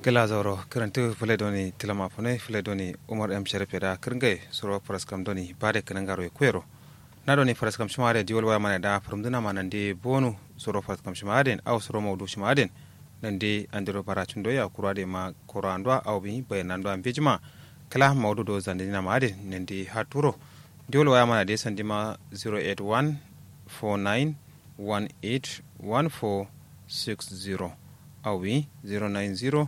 gila zauro kirantu fule doni tilama fune fule doni umar m sharif da kirngai suro paraskam doni bade kinangaro e kwero na doni paraskam shimade diwol waya mana da farumduna mana ndi bonu suro paraskam shimaden aw suro mawdu shimaden nandi andiro baracun doya kurade ma korandwa aw bi bayanando am bejima kala mawdu do zandina maden nandi haturo diwol waya mana de sandima 081 49 18 1460 awi 090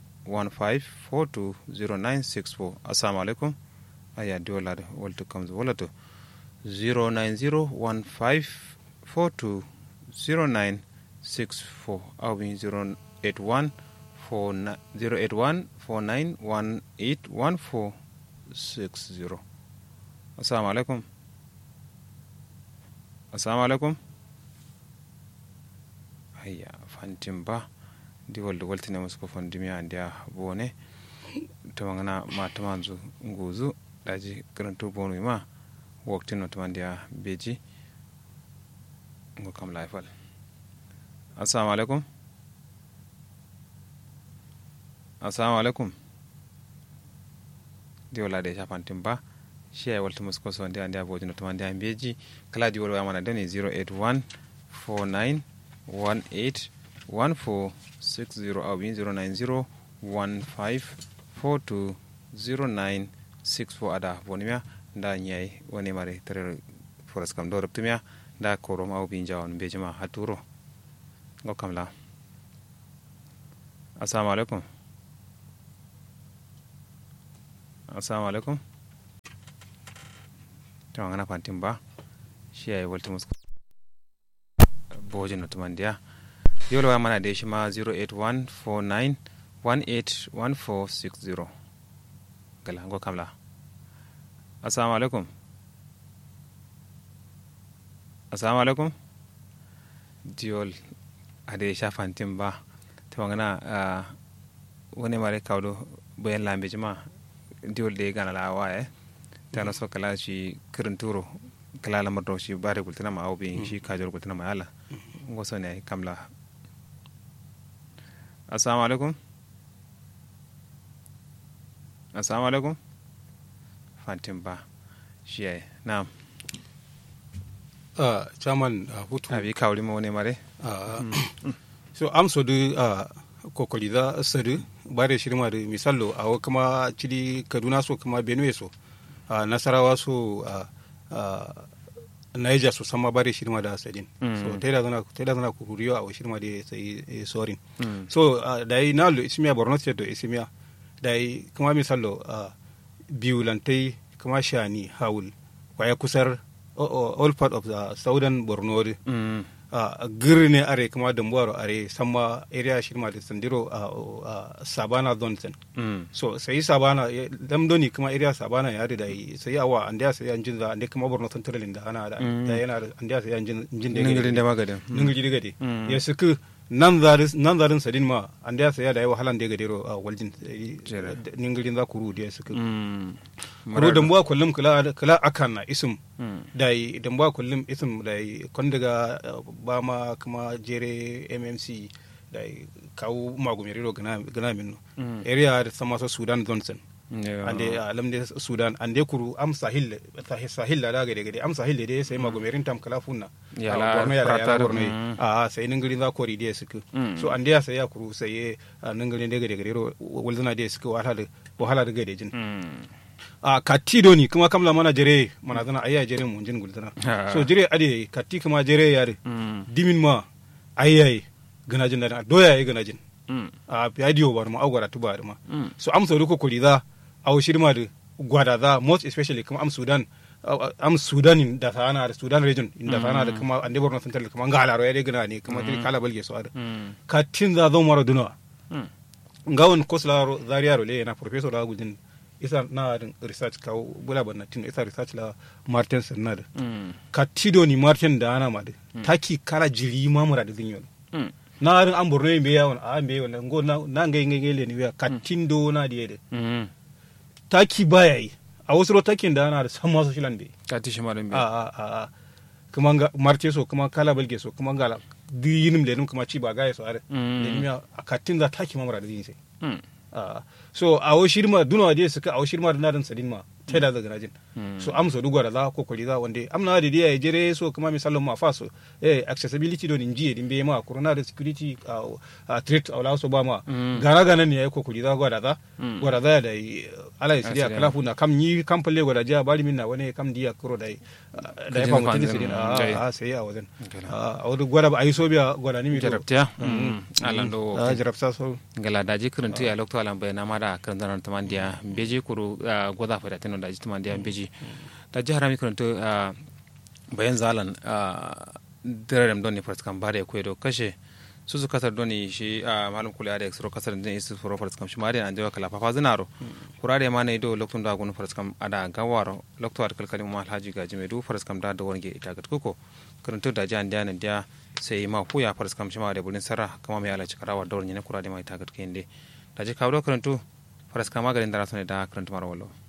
15420964 assalamu alaikum aya diwolade wolto kam wolato 09015420964 awi 081 08149181460 assalamu alaikum assalamu alaikum ayya fantin ba di walde waltine musu ko fondimi andi a bone tamagana ma tamanzu nguzu daji garantu bonu ma woktino tamandi a beji ngo kam laifal assalamu alaikum assalamu alaikum di wala de shafantin ba shi ay walta musu ko so andi andi a bojino tamandi a beji kala di wala mana dani 081 49 18 1460 au 09015420964 ada bonimia nda nyai woni mari tere foras kam do reptumia nda korom au bin jawon bejima haturo ngo kamla assalamu alaikum assalamu alaikum to ngana pantim ba shi ay waltumus bojino tumandiya yolo wa mana da shi ma 08149181460 gala ngo kamla assalamu alaikum assalamu alaikum diol ade shafantin ba ta magana wani mare kawdo bayan lambe jima diol da ya gana lawa eh ta naso kala shi kirin turo kala lamar da shi bare gultina ma au bin shi kajar gultina ma yala ngo so ne kamla assalamu alaikum assalamu alaikum fantin ba shi yayi na'am uh, chairman uh, hutu abi kawli mo ne mare uh, so am so du uh, kokoli da sadu bare shirma da misallo a kuma cidi kaduna so kuma benue so uh, nasarawa so uh, uh, Niger so sama bare shirma da sadin Mm. so taida zana taida zana ku huriyo a shirma da sai eh, sorin Mm. so uh, dai nalo ismiya borno state do ismiya dai kuma misallo uh, biulantai kuma shani haul kwaya kusar o- o- all part of the southern borno de, mm. uh, girne are kuma dambuwaro are sama area shirma da sandiro a uh, uh, sabana zonsen mm. so sai sabana ya- lamdoni kuma area sabana ya da yi sai awa an da sai an jin da ande kuma borno central da ana da Mm. da yana da an da sai an jin jin da ningirin da magadin ningu jiri gade Mm. ya suku nan zarin nan zarin sadin ma an da sai da yi wahalan da gadero a waljin Jere. ningirin za ku ru da suku mm. kuro dambuwa kullum kula kula akan na isum mm. da yi dambuwa kullum isum da yi kon daga uh, ba ma kuma jere mmc da yi kawo magumiriro gana gana minno Mm. area da sama so sudan johnson Yeah. ande alam de sudan ande kuru am sahil sahil sahil la daga daga am sahil de sai magumirin tam kala funna Yala, Ah, borno yala yala pratar, borno mm. a sai ningirin za kori de suku Mm. so ande ya sai ya kuru sai ah, ningirin daga daga ro walzana de suku wahala da wahala da gade jin mm. a katti doni kuma kamla mana jere mana zana ayya jere mun jin guldana Ah. so jere ade katti kuma jere yare mm. dimin ma ayyaye gana jin da doya yayi gana jin mm. a radio bar ma agwara tuba ma mm. so am sauri ko kuri za a shirma da gwada za most especially kuma am sudan uh, am sudan in da sana da sudan region in da sana da kuma ande borno central kuma ngala ro yade gana ne kuma dai kala balge so ada mm. katin za zo mara duna mm. ngawon kosla ro zaria ro le na professor da gudin isa na da research ka bula ban tin isa research la martin sanad mm. katido ni martin da ana ma da taki kala jiri mamura da zinyo mm. na rin an borno be yawon a be wala ngo na na ngai ngai le ni ya katindo na diede mm. taki baya yi a wasu rotakin da ana da san masu shilan bai ka tishi marin a bi a a a kuma ga marte so kuma kala balge so kuma ga di yinim le num kuma ci ba ga so are Mm. le num ya a katin za taki mamara da yin sai Mm. Ah, so a wo shirma dunawa dai suka a wo shirma da nadan sadin ma ta da daga najin so am so dugwara za ko koli za wande am na da dia jere so kuma misalon ma fa so eh accessibility don inji din be ma corona da security a threat awla so ba ma gana gana ne ko koli za gwada za gwada za da yi, ala ya sidiya Asiya. kala fu na kam ni kam palle gwada ja bari min na wani kam dia kuro da yi, ah, da ya Kajin fa mutun kwanzin, sidin mm, jai. a a sai a wajen Gala. a wadu gwada ba ayi so biya gwada ni mi to jarabtiya alando a jarabta so gala daji kirintu ya lokto alam bai nama da kirin zanar tamandiya beji kuru ah, goza fa da tino daji tamandiya beji daji harami kirintu ah, bayan zalan dirarem doni farskam bare ko do kashe su su kasar doni shi a malum kula da exro kasar din isu furo farskam shi mari an jawa kala fafa zinaro kurare ma ne do loktun da gun farskam ada gawaro lokto ad kalkalin ma alhaji gaji mai du farskam da da wange ita gat kuko kirintu daji an diana dia sai ma fuya farskam shi ma da bulin sara kama mai alaci karawa da wurin ne kurare ma ita gat kende daji kawo kirintu farskam magarin da rasane da kirintu mara wallo